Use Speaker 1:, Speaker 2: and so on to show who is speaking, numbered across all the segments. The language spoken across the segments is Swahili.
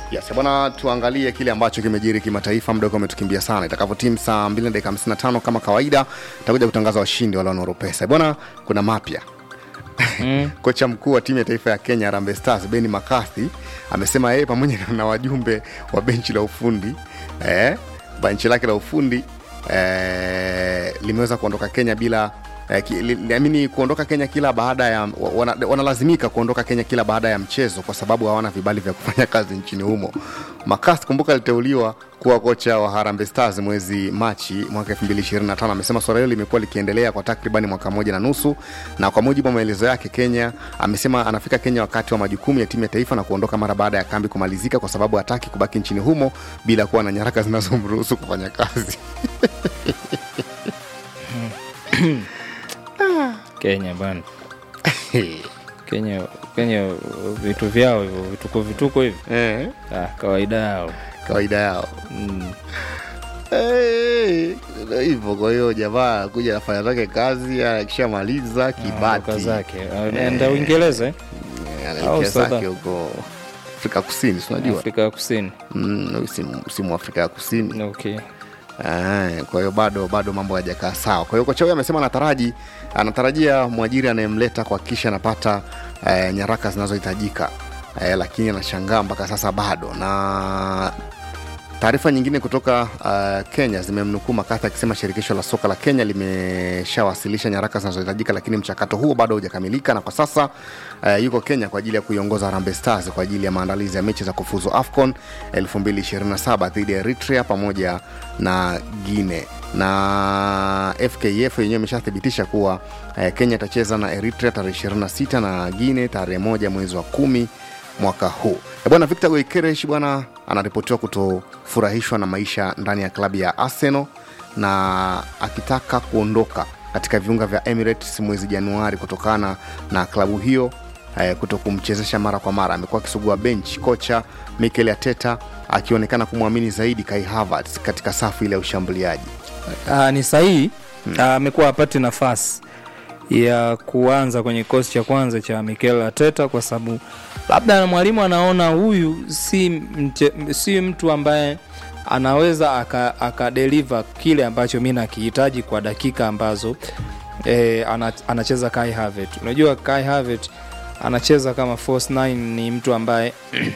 Speaker 1: Yes, bwana tuangalie kile ambacho kimejiri kimataifa. Muda ukiwa umetukimbia sana. Itakavyotimu saa 2 na dakika 55 kama kawaida, tutakuja kutangaza washindi wale wanaoro pesa. Bwana, kuna mapya mm. Kocha mkuu wa timu ya taifa ya Kenya Harambee Stars Ben McCarthy amesema yeye pamoja na wajumbe wa benchi la ufundi eh, benchi lake la ufundi eh, limeweza kuondoka Kenya bila eh, ki- li- liamini kuondoka Kenya kila baada ya wana, wanalazimika kuondoka Kenya kila baada ya mchezo kwa sababu hawana vibali vya kufanya kazi nchini humo. Makasi kumbuka aliteuliwa kuwa kocha wa Harambee Stars mwezi Machi mwaka 2025. Amesema swala hilo limekuwa likiendelea kwa takribani mwaka mmoja na nusu, na kwa mujibu wa maelezo yake Kenya, amesema anafika Kenya wakati wa majukumu ya timu ya taifa na kuondoka mara baada ya kambi kumalizika, kwa sababu hataki kubaki nchini humo bila kuwa na nyaraka zinazomruhusu kufanya kazi.
Speaker 2: Kenya bana, Kenya Kenya vitu vyao hivyo vituko vituko hivi
Speaker 1: eh,
Speaker 2: ah, kawaida yao
Speaker 1: kawaida yao
Speaker 2: mm.
Speaker 1: Eh, ndio hivyo. Kwa hiyo jamaa kuja anafanya zake kazi, akishamaliza
Speaker 2: Anaondoka
Speaker 1: kibati
Speaker 2: zake anaenda Uingereza eh?
Speaker 1: Eh,
Speaker 2: Au
Speaker 1: anaelekea
Speaker 2: South
Speaker 1: zake huko Afrika Kusini, si unajua
Speaker 2: Afrika ya Kusini.
Speaker 1: Mm, si- si mu Afrika ya Kusini.
Speaker 2: Okay.
Speaker 1: Eh, kwa hiyo bado bado mambo hayajakaa sawa. Kwa hiyo kocha huyo amesema anataraji anatarajia mwajiri anayemleta kuhakikisha anapata eh, nyaraka zinazohitajika eh, lakini anashangaa mpaka sasa bado. Na taarifa nyingine kutoka uh, Kenya zimemnukuu Makatha akisema shirikisho la soka la Kenya limeshawasilisha nyaraka zinazohitajika, lakini mchakato huo bado haujakamilika, na kwa sasa uh, yuko Kenya kwa ajili ya kuiongoza Harambee Stars kwa ajili ya maandalizi ya mechi za kufuzu AFCON 2027 dhidi ya Eritrea pamoja na Guinea na FKF yenyewe imeshathibitisha kuwa eh, Kenya itacheza na Eritrea tarehe 26 na Guinea tarehe moja mwezi wa kumi mwaka huu. Eh, Bwana Victor Goikeresh bwana anaripotiwa kutofurahishwa na maisha ndani ya klabu ya Arsenal na akitaka kuondoka katika viunga vya Emirates mwezi Januari kutokana na klabu hiyo eh, kuto kumchezesha mara kwa mara. Amekuwa akisugua bench, kocha Mikel Arteta akionekana kumwamini zaidi Kai Havertz katika safu ile ya ushambuliaji.
Speaker 2: Ah, ni sahihi Ah, amekuwa apate nafasi ya kuanza kwenye kikosi cha kwanza cha Mikel Arteta kwa sababu labda mwalimu anaona huyu si, mche, si mtu ambaye anaweza aka, aka deliver kile ambacho mi nakihitaji kwa dakika ambazo e, ana, anacheza Kai Havertz. Unajua Kai Havertz anacheza kama false nine, ni mtu ambaye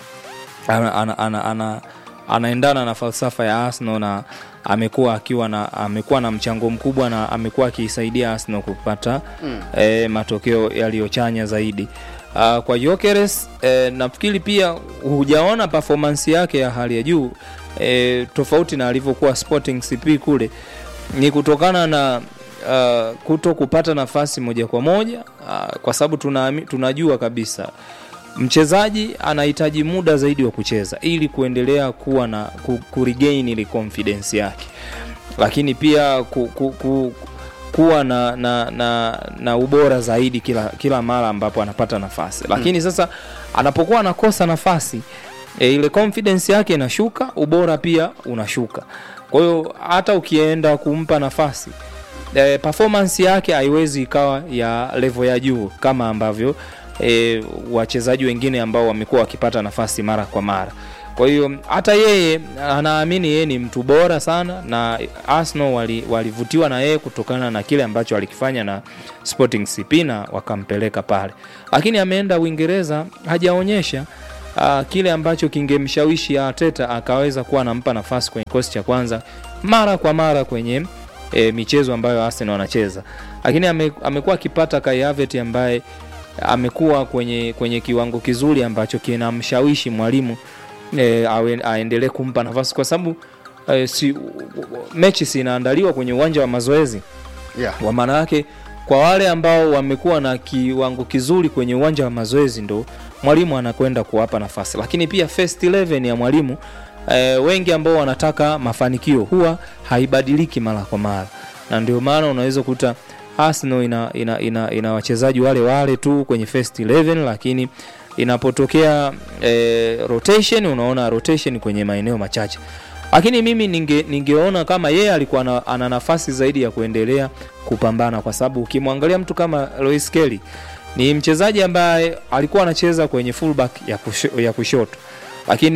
Speaker 2: ana, ana, ana, ana, anaendana na falsafa ya Arsenal na amekuwa akiwa na amekuwa na mchango mkubwa na amekuwa akiisaidia Arsenal kupata mm. e, matokeo yaliyochanya zaidi. Uh, kwa Gyökeres e, nafikiri pia hujaona performance yake ya hali ya juu e, tofauti na alivyokuwa Sporting CP kule, ni kutokana na uh, kuto kupata nafasi moja kwa moja uh, kwa sababu tuna, tunajua kabisa mchezaji anahitaji muda zaidi wa kucheza ili kuendelea kuwa na ku, kuregain ile confidence yake, lakini pia ku, ku, ku, kuwa na, na, na, na ubora zaidi kila, kila mara ambapo anapata nafasi, lakini sasa anapokuwa anakosa nafasi e, ile confidence yake inashuka, ubora pia unashuka. Kwa hiyo hata ukienda kumpa nafasi e, performance yake haiwezi ikawa ya level ya juu kama ambavyo e, wachezaji wengine ambao wamekuwa wakipata nafasi mara kwa mara. Kwa hiyo hata yeye anaamini yeye ni mtu bora sana, na Arsenal wali, walivutiwa na yeye kutokana na kile ambacho alikifanya na Sporting CP na wakampeleka pale, lakini ameenda Uingereza hajaonyesha uh, kile ambacho kingemshawishi Arteta akaweza kuwa anampa nafasi kwenye kikosi cha kwanza mara kwa mara kwenye e, michezo ambayo Arsenal wanacheza, lakini ame, amekuwa akipata Kai Havertz ambaye amekuwa kwenye, kwenye kiwango kizuri ambacho kinamshawishi mwalimu e, aendelee kumpa nafasi kwa sababu e, si, mechi zinaandaliwa kwenye uwanja wa mazoezi
Speaker 1: Yeah.
Speaker 2: kwa maana yake kwa wale ambao wamekuwa na kiwango kizuri kwenye uwanja wa mazoezi ndo mwalimu anakwenda kuwapa nafasi, lakini pia first 11 ya mwalimu e, wengi ambao wanataka mafanikio huwa haibadiliki mara kwa mara, na ndio maana unaweza kuta Arsenal ina, ina, ina, ina wachezaji wale wale tu kwenye first 11 lakini inapotokea e, rotation unaona rotation kwenye maeneo machache lakini mimi ninge, ningeona kama yeye alikuwa na, ana nafasi zaidi ya kuendelea kupambana kwa sababu ukimwangalia mtu kama Lois Kelly ni mchezaji ambaye alikuwa anacheza kwenye fullback ya, kusho, ya kushoto lakini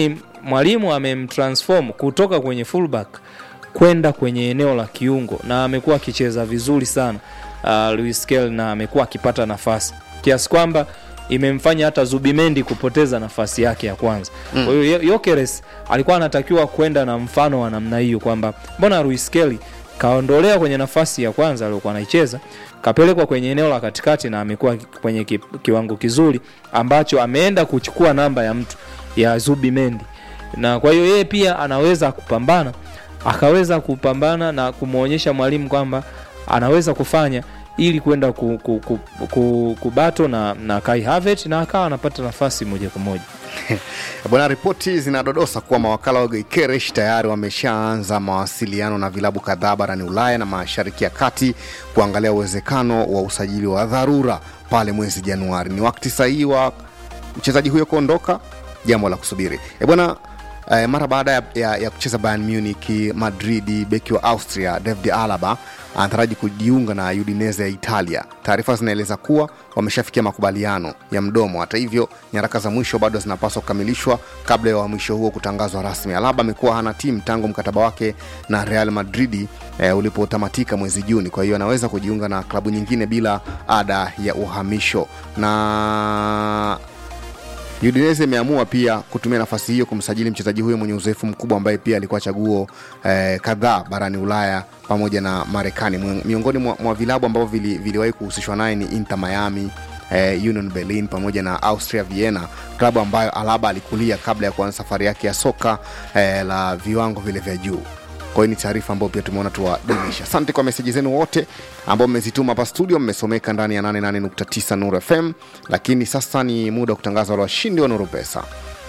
Speaker 2: mwalimu amemtransform kutoka kwenye fullback kwenda kwenye eneo la kiungo na amekuwa akicheza vizuri sana uh, Luis Kel na amekuwa akipata nafasi kiasi kwamba imemfanya hata Zubimendi kupoteza nafasi yake ya kwanza. Kwa hiyo Yo- Yokeres alikuwa anatakiwa kwenda na mfano wa namna hiyo kwamba mbona Luis Kelly kaondolea kwenye nafasi ya kwanza aliyokuwa anaicheza kapelekwa kwenye eneo la katikati na amekuwa kwenye ki, kiwango kizuri ambacho ameenda kuchukua namba ya mtu ya Zubimendi, na kwa hiyo yeye pia anaweza kupambana, akaweza kupambana na kumwonyesha mwalimu kwamba anaweza kufanya ili kwenda ku, ku, ku, ku, kubato na, na Kai Havertz na akawa anapata nafasi moja kwa moja.
Speaker 1: Bwana, ripoti zinadodosa kuwa mawakala wa Gyökeres tayari wameshaanza mawasiliano na vilabu kadhaa barani Ulaya na Mashariki ya Kati kuangalia uwezekano wa usajili wa dharura pale mwezi Januari. Ni wakati sahihi wa mchezaji huyo kuondoka, jambo la kusubiri. E bwana, eh, mara baada ya, ya, ya kucheza Bayern Munich, Madrid, beki wa Austria David Alaba anataraji kujiunga na Udinese ya Italia. Taarifa zinaeleza kuwa wameshafikia makubaliano ya mdomo. Hata hivyo, nyaraka za mwisho bado zinapaswa kukamilishwa kabla ya uhamisho huo kutangazwa rasmi. Alaba amekuwa hana timu tangu mkataba wake na Real Madrid eh, ulipotamatika mwezi Juni. Kwa hiyo anaweza kujiunga na klabu nyingine bila ada ya uhamisho na Udinese imeamua pia kutumia nafasi hiyo kumsajili mchezaji huyo mwenye uzoefu mkubwa ambaye pia alikuwa chaguo eh, kadhaa barani Ulaya pamoja na Marekani. Mwi- Miongoni mwa, mwa vilabu ambavyo vili, viliwahi kuhusishwa naye ni Inter Miami eh, Union Berlin pamoja na Austria Vienna, klabu ambayo Alaba alikulia kabla ya kuanza safari yake ya soka eh, la viwango vile vya juu. Kwa hiyo ni taarifa ambayo pia tumeona tuwadondosha. Asante kwa meseji zenu wote ambao mmezituma hapa studio, mmesomeka ndani ya 88.9 Nuru FM. Lakini sasa ni muda wa kutangaza wale washindi wa Nuru Pesa.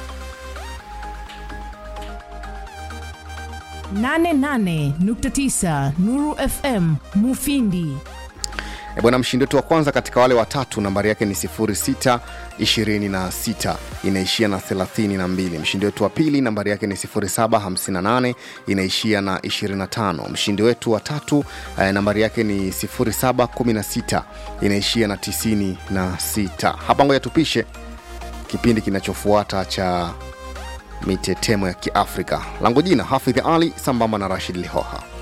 Speaker 3: 88.9 Nuru FM Mufindi.
Speaker 1: E bwana, mshindi wetu wa kwanza katika wale watatu nambari yake ni 0626 inaishia na 32. Mshindi wetu wa pili nambari yake ni 0758 inaishia na 25. Mshindi wetu wa tatu eh, nambari yake ni 0716 inaishia na 96. Hapa ngoja tupishe kipindi kinachofuata cha mitetemo ya Kiafrika. Langu jina Hafidh Ali sambamba na Rashid Lihoha.